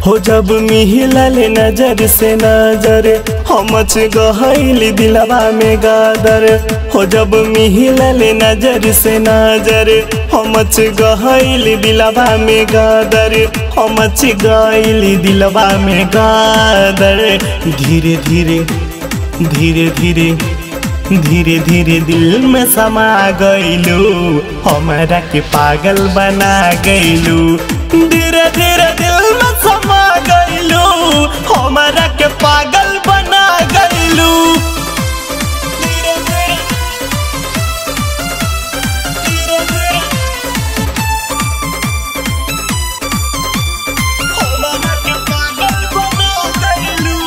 हो जब मिहिलल नजर से नजर हमच गहल दिलवा में गादर हो जब मिहिलल नजर से नजर हमच गहल दिलवा में गादर हमच गइल दिलवा में गादर धीरे धीरे धीरे धीरे धीरे धीरे दिल में समा गइलू हमारा के पागल बना गइलू धीरे धीरे दिल में समा गइलू हमारा के पागल बना गइलू धीरे धीरे धीरे धीरे हमारा के पागल बना गइलू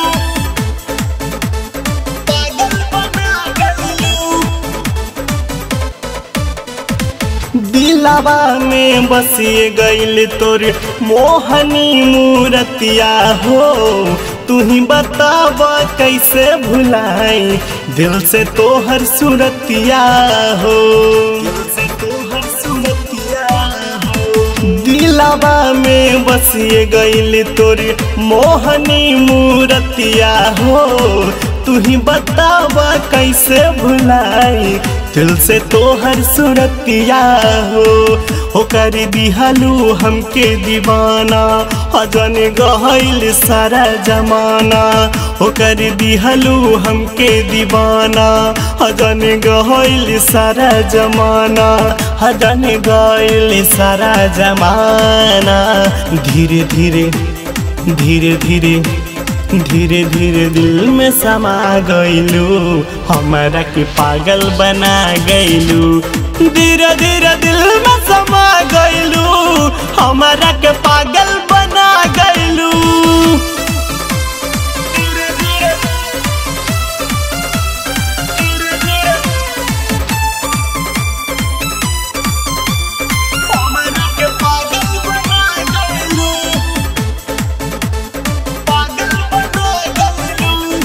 पागल बना गइलू दिलावा में बसिए गइल तोर मोहनी मूरतिया हो तू ही बताब कैसे भुलाई दिल से तोहर सूरतिया हो दिल से तोहर सूरतिया हो दिलावा में बसिए गइल तोर मोहनी मूरतिया हो तू ही बताब कैसे भुलाई दिल से तोहर सूरतिया हो हो कर दिहलू हमके दीवाना अजन गहल सारा जमाना हो कर दिहलू हमके दीवाना अजन गहल सारा जमाना अजन गहल सारा जमाना धीरे धीरे धीरे धीरे धीरे धीरे दिल में समा गइलू हमारा के पागल बना गइलू धीरे धीरे दिल में समा गइलू हमारा के पागल बना गइलू धीरे धीरे धीरे धीरे हमारा के पागल बना गइलू पागल बना गइलू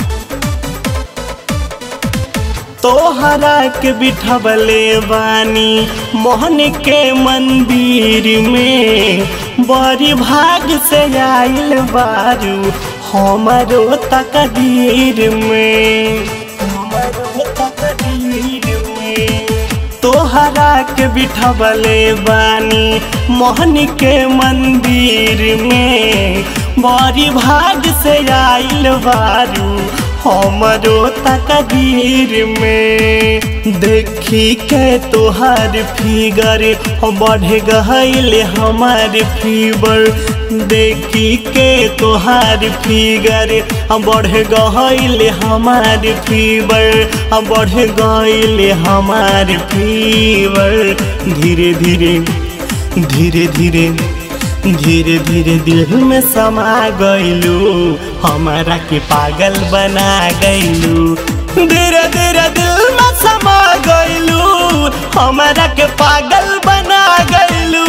तोहरा के बिठबले बानी मोहन के मंदिर में बड़ी भाग से आइल बारू हमारो तकदीर में हमारो तकदीर में तोहरा के बिठबले बानी मोहन के मंदिर में बड़ी भाग से आइल बारू हमरो तकदीर में देखी के तोहार फिगर बढ़ गईल हमार फीवर देखी के तोहार फिगर बढ़ गईल हमार फीवर बढ़ गईल हमार फीवर धीरे धीरे धीरे धीरे धीरे धीरे दिल में समा गइलू हमारा के पागल बना गइलू धीरे धीरे दिल में समा गइलू हमारा के पागल बना गइलू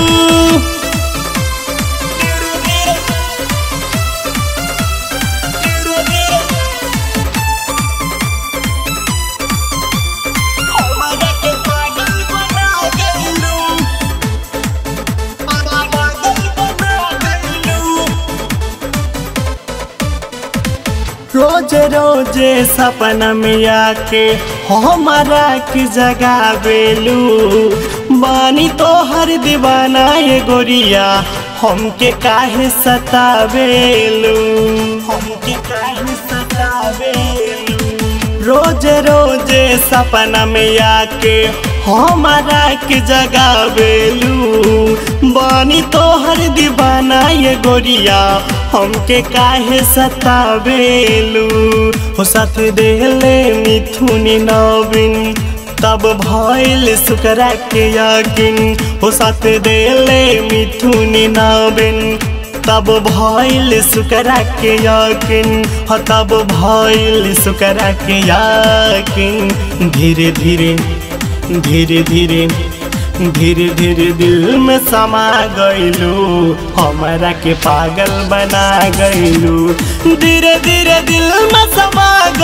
धीरे धीरे धीरे धीरे हमारा के पागल बना गइलू रोज रोज सपना में आके हमारा की जगह बेलू बानी तो हर दीवाना ये गोरिया हमके काहे सतावेलू हमके काहे सतावेलू रोज रोज सपना में आके हमारा के जगह बेलू बानी तो हर दीवाना ये गोरिया हमके काहे सतावेलू हो साथ देले मिथुन नवीन तब भइल सुकरा के यकीन हो साथ देले मिथुन नवीन तब भइल सुकरा के यकीन ह तब भइल सुकरा के यकीन धीरे धीरे धीरे धीरे धीरे धीरे दिल में समा गइलू हमारा के पागल बना गइलू धीरे धीरे दिल में समा